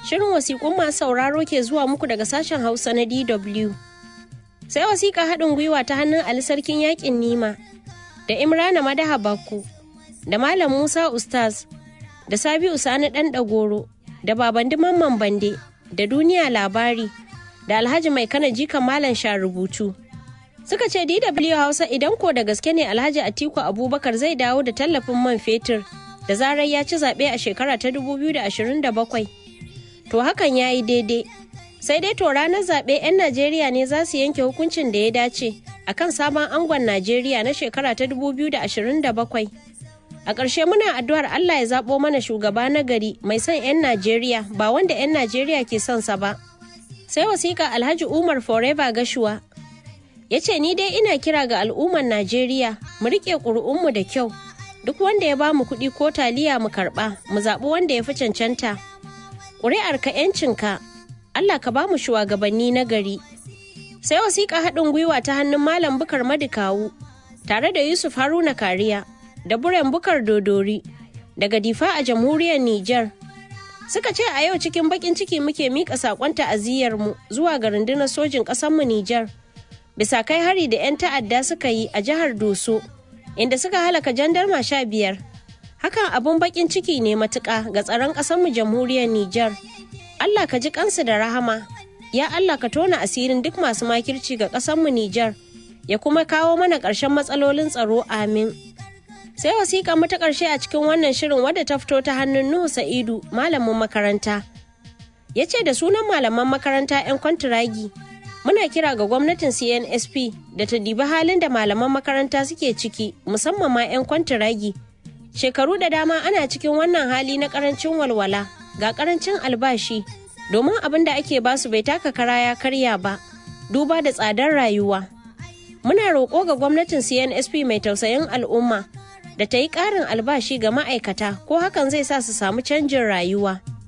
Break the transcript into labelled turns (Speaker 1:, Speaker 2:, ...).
Speaker 1: Shirin wasiƙun masu sauraro ke zuwa muku daga sashen Hausa na DW. Sai wasiƙa haɗin gwiwa ta hannun Ali Sarkin Yaƙin Nima da Imrana Madaha Bakku da Malam Musa Ustaz da Sabi'u Sani Ɗan Ɗagoro da Babandi Mamman Bande da Duniya Labari da Alhaji Mai Kana Jikan Malam Sha rubutu. Suka ce DW Hausa idan ko da gaske ne Alhaji Atiku Abubakar zai dawo da tallafin man fetur da zarar ya ci zaɓe a shekara ta 2027. To hakan ya yi daidai. Sai dai to ranar zaɓe 'yan Najeriya ne za su yanke hukuncin da ya dace a kan sabon angon Najeriya na shekara ta 2027. A ƙarshe muna addu'ar Allah ya zaɓo mana shugaba na gari mai son 'yan Najeriya ba wanda 'yan Najeriya ke son sa ba. Sai wasiƙa Alhaji Umar Forever Gashuwa ya ce ni dai ina kira ga al'ummar Najeriya mu riƙe ƙuri'unmu da kyau. Duk wanda ya ba mu kuɗi ko taliya mu karɓa mu zaɓi wanda ya fi cancanta. Ƙuri'ar ka 'yancinka Allah ka ba mu shugabanni na gari. Sai wasiƙa haɗin gwiwa ta hannun Malam Bukar Madikawu tare da Yusuf Haruna Kariya da Buren Bukar Dodori daga Difa a jamhuriyar Nijar. Suka ce a yau cikin baƙin ciki muke miƙa saƙon ta'aziyyarmu zuwa ga rundunar sojin ƙasarmu Nijar. Bisa kai hari da 'yan ta'adda suka yi a jihar Doso, inda suka halaka jandarma sha biyar. Hakan abun baƙin ciki ne matuƙa ga tsaron ƙasarmu jamhuriyar Nijar. Allah ka ji kansu da rahama, ya Allah ka tona asirin duk masu makirci ga ƙasarmu Nijar, ya kuma kawo mana ƙarshen matsalolin tsaro amin. Sai wasiƙa mu ta ƙarshe a cikin wannan shirin wadda ta fito ta hannun Nuhu Sa'idu, malamin makaranta. Ya ce da sunan malaman makaranta 'yan kwantiragi, muna kira ga gwamnatin CNSP da ta dibi halin da malaman makaranta suke ciki, musamman ma 'yan kwantiragi. Shekaru da dama ana cikin wannan hali na ƙarancin walwala. ga karancin albashi domin abin da ake basu bai taka kara ya karya ba duba da tsadar rayuwa muna roƙo ga gwamnatin cnsp mai tausayin al'umma da ta yi ƙarin albashi ga ma'aikata ko hakan zai sa su samu canjin rayuwa